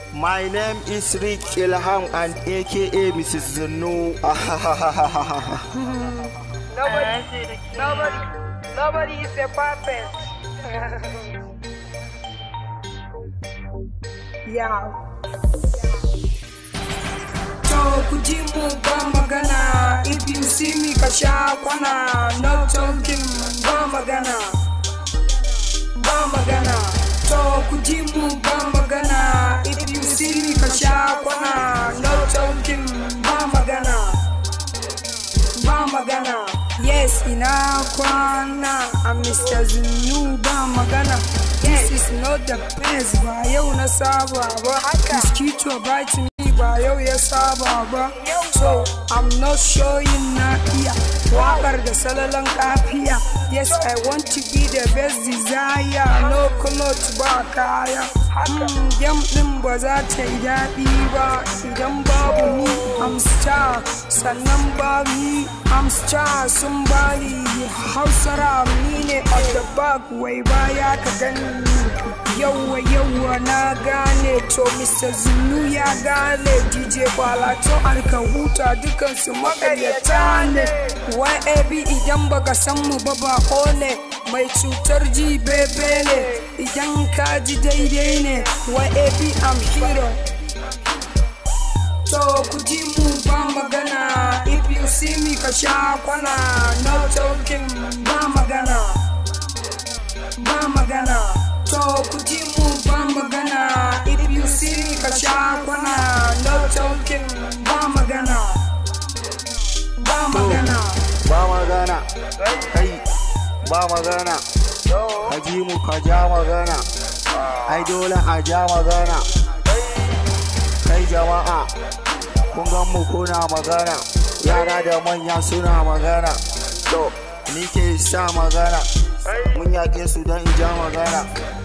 My name is Rick Ilham and aka Mrs. Zunu. Nobody, nobody, nobody is a perfect. yeah. To ku ji mu ba magana, if you see me ka sha kwana, no talking ba magana. Ba magana. To ku ji mu ba magana, if you see me ka sha kwana, no talking ba magana. ba magana yes ina kwana a mr zunu ba magana this is not the best ba yau na saba ba mosquito bite me ba yau ya saba ba so i'm not showing na iya wakar da salalan kafiya yes i want to be the best desire no cloth ba kaya Hmm, yam din ba za ta yi daɗi ba idan babu ni I'm star sannan babu ni I'm star sun bani hausara ni ne on the back wai baya ka gani yawwa yawwa na gane to Mr. Zulu ya gane DJ Kwalato alka huta dukansu makaryata ne YAB idan baka san mu ba ba ne mai cutar ji bebe ne idan ka ji daidai ne YAB I'm hero to ku ji mu ba magana if you see me ka sha kwana no talking ba magana ba magana to ku ji mu ba magana if you see me ka sha kwana no talking ba magana ba magana Ba magana. Kai, ba magana. Ka ji mu ka ja magana. Ai dole a ja magana. Kai jama'a, kun gan mu kuna magana. Yara da manya suna magana. To, ni ke sa magana. Mun yaƙe su don in ja magana.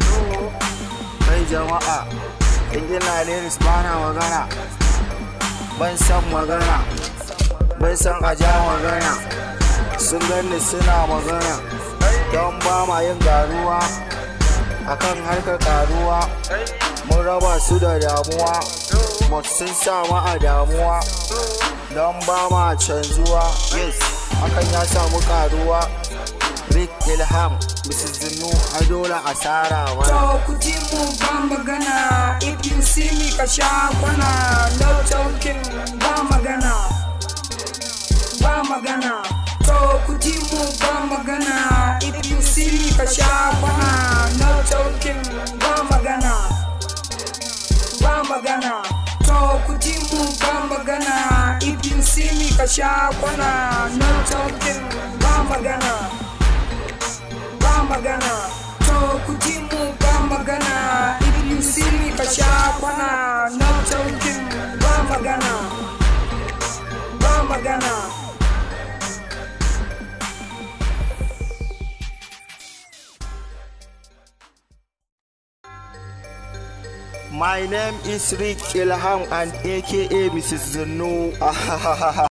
Kai jama'a, ingila lyrics ba na magana. Ban san magana. Ban san a ja magana. Sun ganni suna magana. Don ba ma yin garuwa. Akan harkar karuwa. Mun raba su da damuwa. But sun sa mu a damuwa. Don ba ma canzuwa. Yes, hakan ya samu karuwa. Rick Ilham, Mrs. Zinu, a dole asara mana. To ku ji mu ba magana if you see me ka sha kwana no talking ba magana ba magana to ku ji mu ba magana if you see me ka sha kwana no talking ba magana ba magana to ku ji mu ba magana if you see me ka sha kwana no talking ba magana ba magana to ku ji mu ba magana if you see me ka sha kwana no talking ba magana ba magana My name is Rick Ilham and aka Mrs. Zinu.